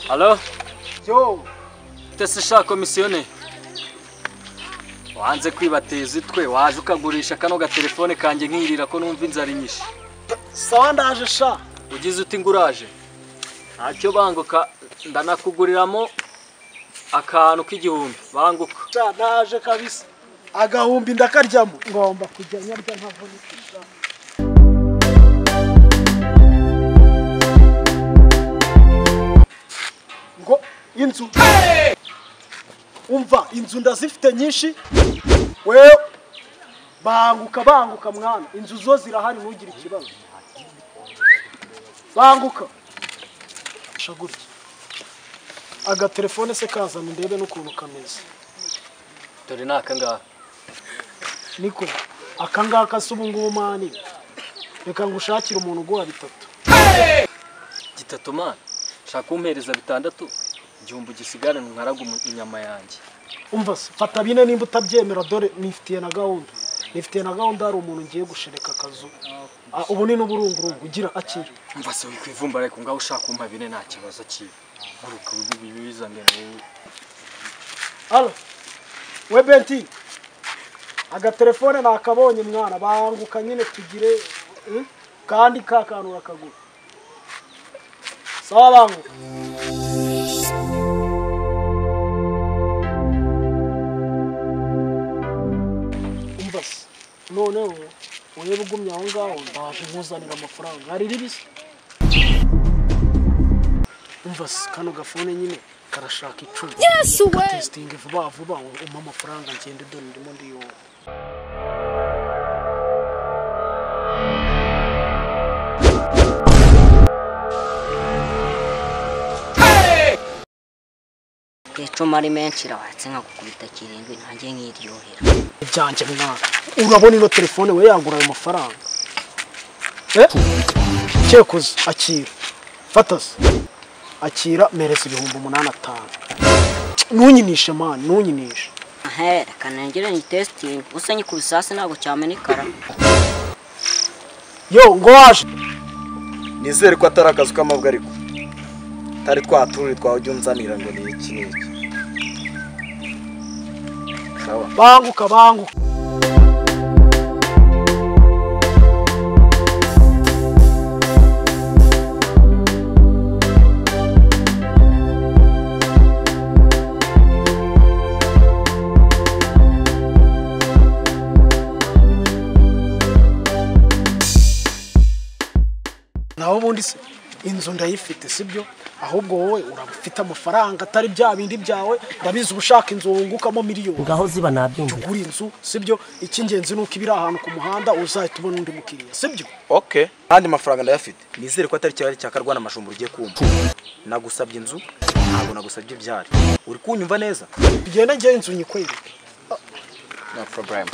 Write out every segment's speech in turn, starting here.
Halo? yo Ese sha komisiyone wanze kwibateza itwe waje ukagurisha kano gatelefone kanjye nkirira ko numva inzara inyishe sawa ndaje sha ugize uti nguraje ntacyo banguka ndanakuguriramo akantu k'igihumbi banguka sha ndaje kabisa agahumbi ndakaryamo ngomba kujya nyarya nkavunika sha ngo inzu umva inzu ndazifite nyinshi we banguka banguka mwana inzu zo zirahari ntugire ikibazo banguka sha gutya agatelefone se kazana ndebe n'ukuntu kameze dore ni akangaka niko akangaka si ubungubu mani reka ngushakire umuntu uguha bitatu gitatu mani shaka umpereza bitandatu igihumbi gisigarane nkaraga umu- inyama yanjye umva se fata bine nimba utabyemera dore nifitiye na gahunda nifitiye na gahunda hari umuntu ngiye gushereka akazu Ah, ubu ni n'uburungurungu ugira akira mva se wikwivumba ariko ngaho ushaka kumpa bine nta kibazo kiwe guruka bizanire wowe alo we benti agatelefone nakabonye mwana banguka nyine tugire eh, kandi ka kantu urakagura sawa banguka umva se noneho urebe ugumye aho ngaho ndaje nkuzanira amafaranga hari ribisi umva se kano gafone nyine karashaka icumi Yes, we. testingi vuba vuba umpa amafaranga ngende dore ndimo ndiyumva icumu ari menshi irabatse nkagukubita kirindwi nanjye nkiryohera ibyanjye mwana urabona ino telefone we yagura ayo mafaranga Eh? cekuzi akira fata se akira mereza ibihumbi umunani atanu ntunyinishe mani ntunyinishe ahe reka nongere ni testingi usa nyikubise hasi ntabwo cyamenekara yo ngo waje nizere ko atari akazi k'amabwa ariko utari twaturire twawe ujya unzanira ngo ni iki ni iki sawa banguka banguka naho ubundi se inzu ndayifite sibyo ahubwo wowe uraba ufite amafaranga atari bya bindi byawe ndabizi uba ushaka inzu wungukamo miliyoni ngaho ziba nabyumvira ugura inzu sibyo icy'ingenzi ni uko iba iri ahantu ku muhanda uzahita ubona undi mukiriya sibyo okay kandi mafaranga ndayafite nizere ko atari cyari cya karwana mashumba ugiye kumva nagusabye inzu ntabwo nagusabye ibyari uri kunyumva neza tugenda njye inzu nyikwereke no problem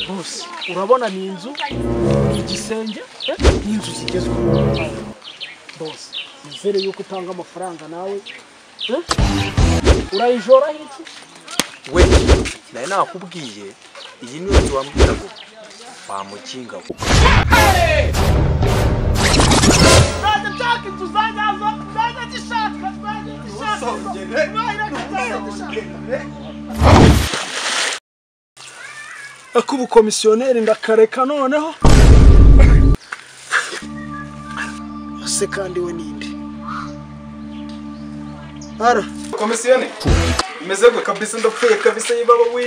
bose urabona ni inzu ni igisenge eh, ni inzu zigezweho bose nizere yuko utanga amafaranga nawe eh, urayijoraho iki we nari nakubwiye iyi niyo nzu wambwira ngo wamukinga we akubukomisiyoneri ndakareka noneho se kandi we ninde ara komisiyoni imeze gwe kabisa ndapfuye kabisa yibaba wi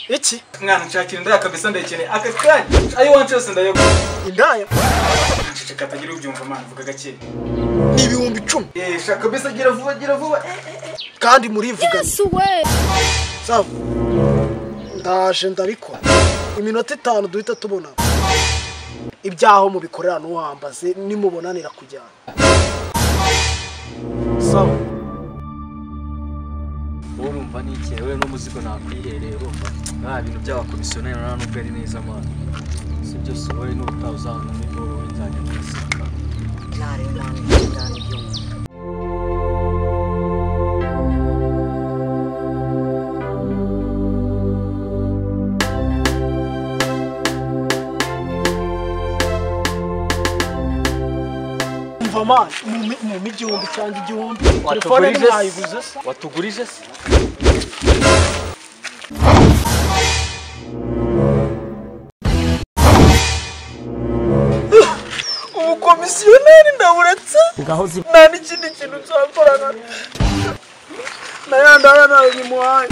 iki mwana nshakira indaya kabisa ndayikeneye aka kanya ayo wanca yose ndayagura indaya nceceka atagira ubyumva mana vuga gake ni ibihumbi icumi eh shaka kabisa gira vuba gira vuba Eh, kandi murivuganye Yes, we. sawa ndaje ndabikora iminota itanu duhita tubona ibyaho mubikorera n'uwambaze nimubonanira kujyana sawa wowe urumva ni ikihe we n'umuzigo nakwihereye urumva nta bintu by'abakomisiyoneri nta nubwo ari neza mwana si byose wowe n'ubutaha uzabona ni wowe nzajya murasanga ntarengwa cyane ibyumva mani mu igihumbi cyangwa igihumbi telefone Watugurije se? mwayiguze se watugurije se ubukomisiyoneri ndaburatse nta n'ikindi kintu cyakorana na ya ndabona bimuhaye